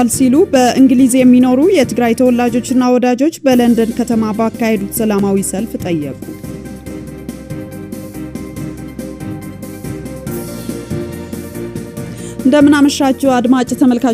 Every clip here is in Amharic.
ይገባል ሲሉ በእንግሊዝ የሚኖሩ የትግራይ ተወላጆችና ወዳጆች በለንደን ከተማ ባካሄዱት ሰላማዊ ሰልፍ ጠየቁ። እንደምናመሻችሁ አድማጭ ተመልካቾች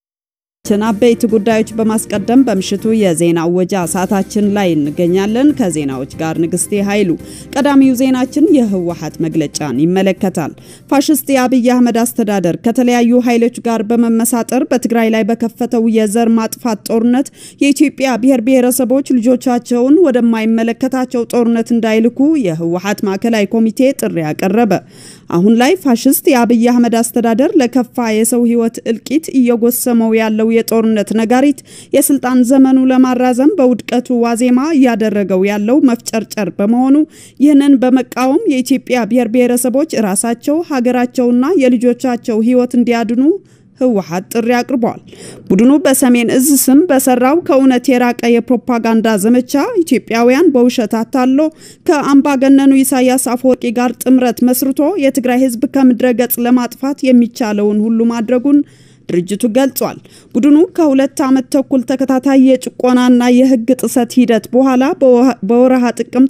አበይት ጉዳዮች በማስቀደም በምሽቱ የዜና ወጃ ሰዓታችን ላይ እንገኛለን። ከዜናዎች ጋር ንግስቴ ኃይሉ። ቀዳሚው ዜናችን የህወሓት መግለጫን ይመለከታል። ፋሽስት የአብይ አህመድ አስተዳደር ከተለያዩ ኃይሎች ጋር በመመሳጠር በትግራይ ላይ በከፈተው የዘር ማጥፋት ጦርነት የኢትዮጵያ ብሔር ብሔረሰቦች ልጆቻቸውን ወደማይመለከታቸው ጦርነት እንዳይልኩ የህወሓት ማዕከላዊ ኮሚቴ ጥሪ አቀረበ። አሁን ላይ ፋሽስት የአብይ አህመድ አስተዳደር ለከፋ የሰው ህይወት እልቂት እየጎሰመው ያለው የጦርነት ነጋሪት የስልጣን ዘመኑ ለማራዘም በውድቀቱ ዋዜማ እያደረገው ያለው መፍጨርጨር በመሆኑ ይህንን በመቃወም የኢትዮጵያ ብሔር ብሔረሰቦች ራሳቸው ሀገራቸውና የልጆቻቸው ህይወት እንዲያድኑ ህወሓት ጥሪ አቅርቧል። ቡድኑ በሰሜን እዝ ስም በሰራው ከእውነት የራቀ የፕሮፓጋንዳ ዘመቻ ኢትዮጵያውያን በውሸት አታሎ ከአምባገነኑ ኢሳያስ አፈወርቂ ጋር ጥምረት መስርቶ የትግራይ ህዝብ ከምድረ ገጽ ለማጥፋት የሚቻለውን ሁሉ ማድረጉን ድርጅቱ ገልጿል። ቡድኑ ከሁለት ዓመት ተኩል ተከታታይ የጭቆናና የህግ ጥሰት ሂደት በኋላ በወረሃ ጥቅምት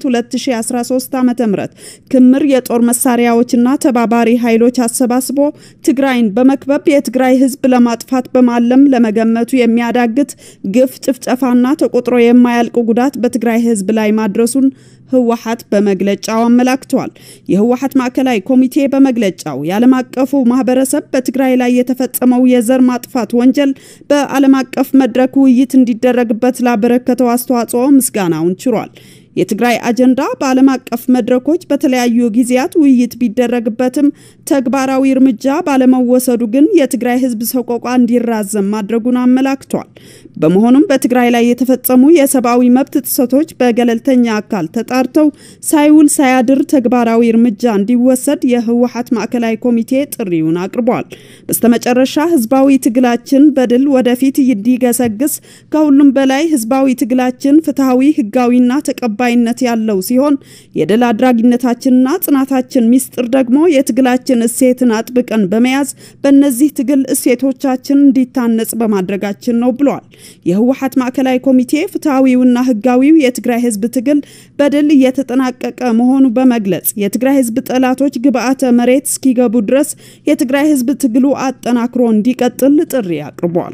2013 ዓ.ም ክምር የጦር መሳሪያዎችና ተባባሪ ኃይሎች አሰባስቦ ትግራይን በመክበብ የትግራይ ህዝብ ለማጥፋት በማለም ለመገመቱ የሚያዳግት ግፍ፣ ጭፍጨፋና ተቆጥሮ የማያልቅ ጉዳት በትግራይ ህዝብ ላይ ማድረሱን ህወሓት በመግለጫው አመላክቷል። የህወሓት ማዕከላዊ ኮሚቴ በመግለጫው የዓለም አቀፉ ማህበረሰብ በትግራይ ላይ የተፈጸመው የዘር ማጥፋት ወንጀል በዓለም አቀፍ መድረክ ውይይት እንዲደረግበት ላበረከተው አስተዋጽኦ ምስጋናውን ችሯል። የትግራይ አጀንዳ በዓለም አቀፍ መድረኮች በተለያዩ ጊዜያት ውይይት ቢደረግበትም ተግባራዊ እርምጃ ባለመወሰዱ ግን የትግራይ ህዝብ ሰቆቋ እንዲራዘም ማድረጉን አመላክቷል። በመሆኑም በትግራይ ላይ የተፈጸሙ የሰብአዊ መብት ጥሰቶች በገለልተኛ አካል ተጣርተው ሳይውል ሳያድር ተግባራዊ እርምጃ እንዲወሰድ የህወሓት ማዕከላዊ ኮሚቴ ጥሪውን አቅርቧል። በስተመጨረሻ ህዝባዊ ትግላችን በድል ወደፊት እንዲገሰግስ ከሁሉም በላይ ህዝባዊ ትግላችን ፍትሐዊ፣ ህጋዊና ተቀባ ተቀባይነት ያለው ሲሆን የድል አድራጊነታችንና ጽናታችን ሚስጥር ደግሞ የትግላችን እሴትን አጥብቀን በመያዝ በእነዚህ ትግል እሴቶቻችን እንዲታነጽ በማድረጋችን ነው ብሏል። የህወሓት ማዕከላዊ ኮሚቴ ፍትሐዊውና ህጋዊው የትግራይ ህዝብ ትግል በድል እየተጠናቀቀ መሆኑ በመግለጽ የትግራይ ህዝብ ጠላቶች ግብአተ መሬት እስኪገቡ ድረስ የትግራይ ህዝብ ትግሉ አጠናክሮ እንዲቀጥል ጥሪ አቅርቧል።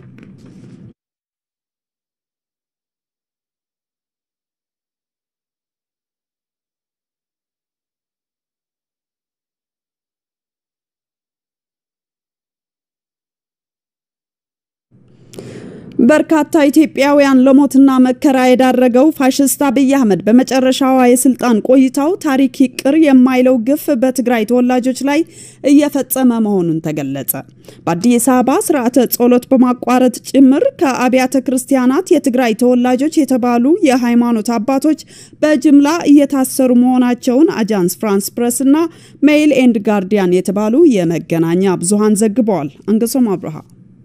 በርካታ ኢትዮጵያውያን ለሞትና መከራ የዳረገው ፋሽስት አብይ አህመድ በመጨረሻዋ የስልጣን ቆይታው ታሪክ ይቅር የማይለው ግፍ በትግራይ ተወላጆች ላይ እየፈጸመ መሆኑን ተገለጸ። በአዲስ አበባ ስርዓተ ጸሎት በማቋረጥ ጭምር ከአብያተ ክርስቲያናት የትግራይ ተወላጆች የተባሉ የሃይማኖት አባቶች በጅምላ እየታሰሩ መሆናቸውን አጃንስ ፍራንስ ፕሬስ እና ሜይል ኤንድ ጋርዲያን የተባሉ የመገናኛ ብዙሃን ዘግበዋል። አንገሶም አብርሃ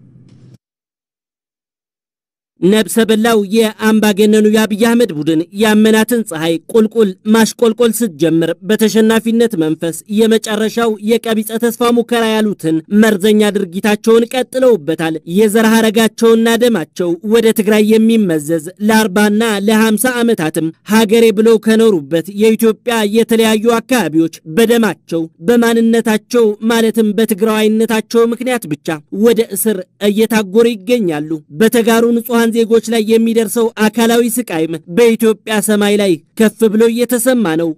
ነብሰ በላው የአምባገነኑ የአብይ አህመድ ቡድን ያመናትን ፀሐይ ቁልቁል ማሽቆልቆል ስትጀምር በተሸናፊነት መንፈስ የመጨረሻው የቀቢጸ ተስፋ ሙከራ ያሉትን መርዘኛ ድርጊታቸውን ቀጥለውበታል። የዘር ሐረጋቸውና ደማቸው ወደ ትግራይ የሚመዘዝ ለአርባና ለሃምሳ ዓመታትም ሀገሬ ብለው ከኖሩበት የኢትዮጵያ የተለያዩ አካባቢዎች በደማቸው በማንነታቸው ማለትም በትግራዋይነታቸው ምክንያት ብቻ ወደ እስር እየታጎሩ ይገኛሉ። በተጋሩ ንጹሐን ዜጎች ላይ የሚደርሰው አካላዊ ስቃይም በኢትዮጵያ ሰማይ ላይ ከፍ ብሎ እየተሰማ ነው።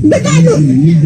ልቀሉን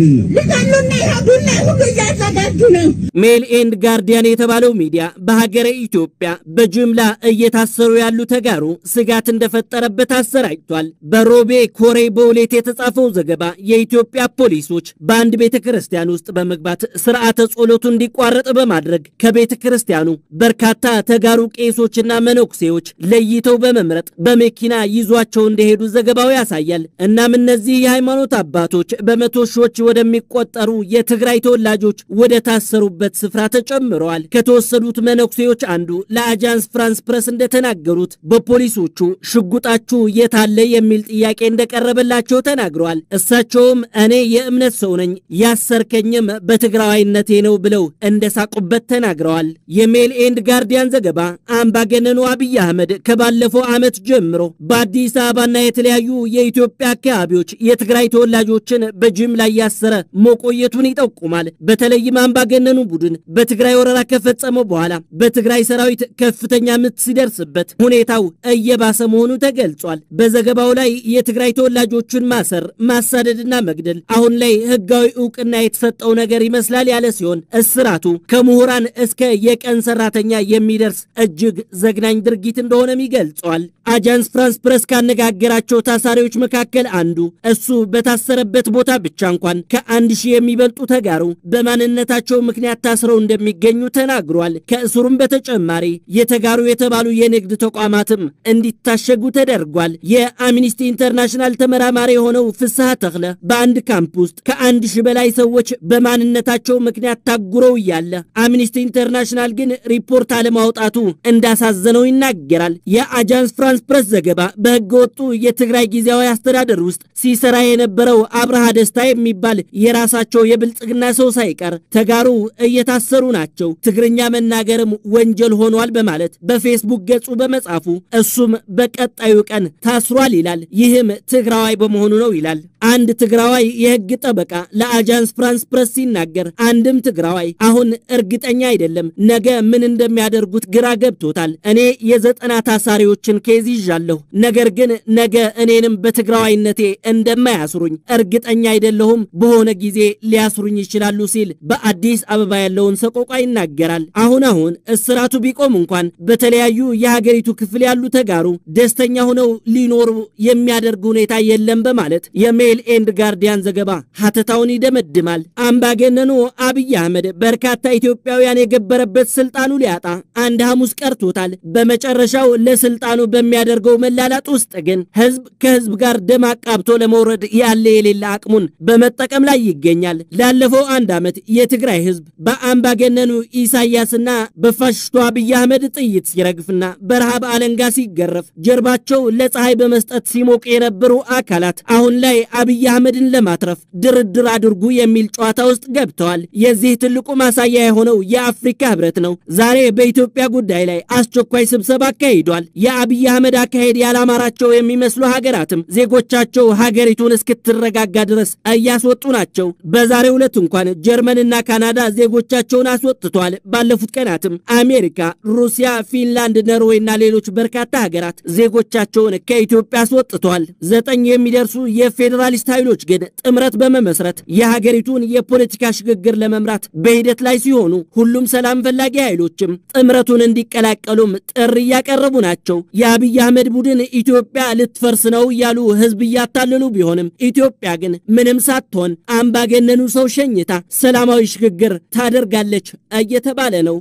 ልቀሉና ይሄዱና ሁሉ እያዘጋጁ ነው። ሜል ኤንድ ጋርዲያን የተባለው ሚዲያ በሀገረ ኢትዮጵያ በጅምላ እየታሰሩ ያሉ ተጋሩ ስጋት እንደፈጠረበት አሰራጭቷል። በሮቤ ኮሬ በውሌት የተጻፈው ዘገባ የኢትዮጵያ ፖሊሶች በአንድ ቤተ ክርስቲያን ውስጥ በመግባት ስርዓተ ጸሎቱ እንዲቋረጥ በማድረግ ከቤተ ክርስቲያኑ በርካታ ተጋሩ ቄሶችና መነኩሴዎች ለይተው በመምረጥ በመኪና ይዟቸው እንደሄዱ ዘገባው ያሳያል። እናም እነዚህ የሃይማኖት አባቶች በመቶ ሺዎች ወደሚቆጠሩ የትግራይ ተወላጆች ወደ ታሰሩበት ስፍራ ተጨምረዋል። ከተወሰዱት መነኩሴዎች አንዱ ለአጃንስ ፍራንስ ፕረስ እንደተናገሩት በፖሊሶቹ ሽጉጣችሁ የታለ የሚል ጥያቄ እንደቀረበላቸው ተናግረዋል። እሳቸውም እኔ የእምነት ሰው ነኝ ያሰርከኝም በትግራዋይነቴ ነው ብለው እንደሳቁበት ተናግረዋል። የሜል ኤንድ ጋርዲያን ዘገባ አምባገነኑ አብይ አህመድ ከባለፈው ዓመት ጀምሮ በአዲስ አበባና የተለያዩ የኢትዮጵያ አካባቢዎች የትግራይ ተወላጆችን በጅምላ እያሰረ መቆየቱን ይጠቁማል። በተለይም አምባገነኑ ቡድን በትግራይ ወረራ ከፈጸመ በኋላ በትግራይ ሰራዊት ከፍተኛ ምት ሲደርስበት ሁኔታው እየባሰ መሆኑ ተገልጿል። በዘገባው ላይ የትግራይ ተወላጆችን ማሰር፣ ማሳደድና መግደል አሁን ላይ ህጋዊ እውቅና የተሰጠው ነገር ይመስላል ያለ ሲሆን እስራቱ ከምሁራን እስከ የቀን ሰራተኛ የሚደርስ እጅግ ዘግናኝ ድርጊት እንደሆነም ይገልጿል። አጃንስ ፍራንስ ፕረስ ካነጋገራቸው ታሳሪዎች መካከል አንዱ እሱ በታሰረበት ቦታ ብቻ እንኳን ከአንድ ሺህ የሚበልጡ ተጋሩ በማንነታቸው ምክንያት ታስረው እንደሚገኙ ተናግሯል። ከእስሩም በተጨማሪ የተጋሩ የተባሉ የንግድ ተቋማትም እንዲታሸጉ ተደርጓል። የአምኒስቲ ኢንተርናሽናል ተመራማሪ የሆነው ፍስሐ ተክለ በአንድ ካምፕ ውስጥ ከአንድ ሺህ በላይ ሰዎች በማንነታቸው ምክንያት ታጉረው እያለ አምኒስቲ ኢንተርናሽናል ግን ሪፖርት አለማውጣቱ እንዳሳዘነው ይናገራል። የአጃንስ ፍራንስ ፕረስ ዘገባ በህገ ወጡ የትግራይ ጊዜያዊ አስተዳደር ውስጥ ሲሰራ የነበረው አብርሃ ደስታ የሚባል የራሳቸው የብልጽግና ሰው ሳይቀር ተጋሩ እየታሰሩ ናቸው፣ ትግርኛ መናገርም ወንጀል ሆኗል በማለት በፌስቡክ ገጹ በመጻፉ እሱም በቀጣዩ ቀን ታስሯል ይላል። ይህም ትግራዋይ በመሆኑ ነው ይላል። አንድ ትግራዋይ የህግ ጠበቃ ለአጃንስ ፍራንስ ፕረስ ሲናገር አንድም ትግራዋይ አሁን እርግጠኛ አይደለም፣ ነገ ምን እንደሚያደርጉት ግራ ገብቶታል። እኔ የዘጠና ታሳሪዎችን ኬዝ ይዣለሁ፣ ነገር ግን ነገ እኔንም በትግራዋይነቴ እንደማያስሩኝ እርግጠኛ አይደለሁም፣ በሆነ ጊዜ ሊያስሩኝ ይችላሉ ሲል በአዲስ አበባ ያለውን ሰቆቋ ይናገራል። አሁን አሁን እስራቱ ቢቆም እንኳን በተለያዩ የሀገሪቱ ክፍል ያሉ ተጋሩ ደስተኛ ሆነው ሊኖሩ የሚያደርግ ሁኔታ የለም በማለት የሜል ኤንድ ጋርዲያን ዘገባ ሀተታውን ይደመድማል። አምባገነኑ አብይ አህመድ በርካታ ኢትዮጵያውያን የገበረበት ስልጣኑ ሊያጣ አንድ ሐሙስ ቀርቶታል። በመጨረሻው ለስልጣኑ በሚያደርገው መላላጥ ውስጥ ግን ህዝብ ከህዝብ ጋር ደም አቃብቶ ለመውረድ ያለ የሌለ አቅሙን በመጠቀም ላይ ይገኛል። ላለፈው አንድ ዓመት የትግራይ ህዝብ በአምባገነኑ ኢሳያስና በፋሽስቱ አብይ አህመድ ጥይት ሲረግፍና በረሃብ አለንጋ ሲገረፍ ጀርባቸው ለፀሐይ በመስጠት ሲሞቅ የነበሩ አካላት አሁን ላይ አብይ አህመድን ለማትረፍ ድርድር አድርጉ የሚል ጨዋታ ውስጥ ገብተዋል። የዚህ ትልቁ ማሳያ የሆነው የአፍሪካ ህብረት ነው። ዛሬ በኢትዮጵያ ጉዳይ ላይ አስቸኳይ ስብሰባ አካሂዷል። የአብይ አህመድ አካሄድ ያላማራቸው የሚመስሉ ሀገራትም ዜጎቻቸው ሀገሪቱን እስክትረጋጋ ድረስ እያስወጡ ናቸው። በዛሬው ዕለት እንኳን ጀርመንና ካናዳ ዜጎቻቸውን አስወጥተዋል። ባለፉት ቀናትም አሜሪካ፣ ሩሲያ፣ ፊንላንድ፣ ኖርዌይና ሌሎች በርካታ ሀገራት ዜጎቻቸውን ከኢትዮጵያ አስወጥተዋል። ዘጠኝ የሚደርሱ የፌዴራሊስት ኃይሎች ግን ጥምረት በመመስረት የሀገሪቱን የፖለቲካ ሽግግር ለመምራት በሂደት ላይ ሲሆኑ ሁሉም ሰላም ፈላጊ ኃይሎችም ጥምረቱን እንዲቀላቀሉም ጥሪ እያቀረቡ ናቸው። የአብይ አህመድ ቡድን ኢትዮጵያ ልትፈርስ ነው እያሉ ህዝብ እያታለሉ ቢሆንም ኢትዮጵያ ግን ምንም ሳትሆን አምባገነኑ ሰው ሸኝታ ሰላማዊ ሽግግር ታደርጋለች እየተባለ ነው።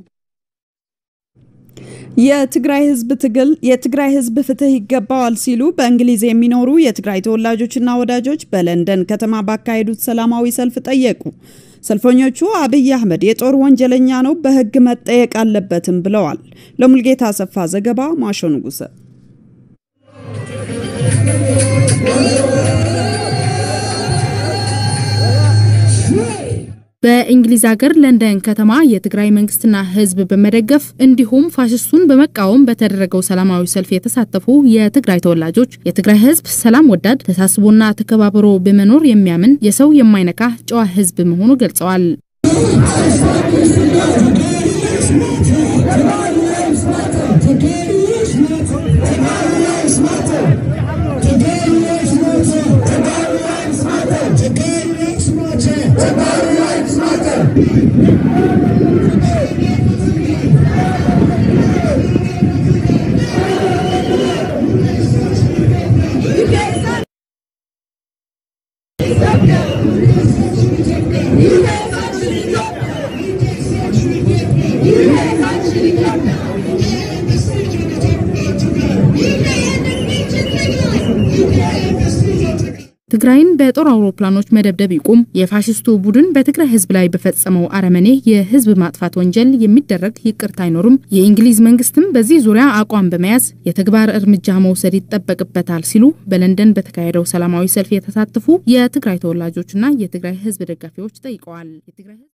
የትግራይ ህዝብ ትግል የትግራይ ህዝብ ፍትህ ይገባዋል ሲሉ በእንግሊዝ የሚኖሩ የትግራይ ተወላጆችና ወዳጆች በለንደን ከተማ ባካሄዱት ሰላማዊ ሰልፍ ጠየቁ። ሰልፈኞቹ አብይ አህመድ የጦር ወንጀለኛ ነው፣ በህግ መጠየቅ አለበትም ብለዋል። ለሙልጌታ አሰፋ ዘገባ ማሾ ንጉሰ በእንግሊዝ ሀገር ለንደን ከተማ የትግራይ መንግስትና ህዝብ በመደገፍ እንዲሁም ፋሽስቱን በመቃወም በተደረገው ሰላማዊ ሰልፍ የተሳተፉ የትግራይ ተወላጆች የትግራይ ህዝብ ሰላም ወዳድ፣ ተሳስቦና ተከባብሮ በመኖር የሚያምን የሰው የማይነካ ጨዋ ህዝብ መሆኑ ገልጸዋል። Today ትግራይን በጦር አውሮፕላኖች መደብደብ ይቁም፣ የፋሽስቱ ቡድን በትግራይ ህዝብ ላይ በፈጸመው አረመኔ የህዝብ ማጥፋት ወንጀል የሚደረግ ይቅርታ አይኖርም፣ የእንግሊዝ መንግስትም በዚህ ዙሪያ አቋም በመያዝ የተግባር እርምጃ መውሰድ ይጠበቅበታል ሲሉ በለንደን በተካሄደው ሰላማዊ ሰልፍ የተሳተፉ የትግራይ ተወላጆችና የትግራይ ህዝብ ደጋፊዎች ጠይቀዋል።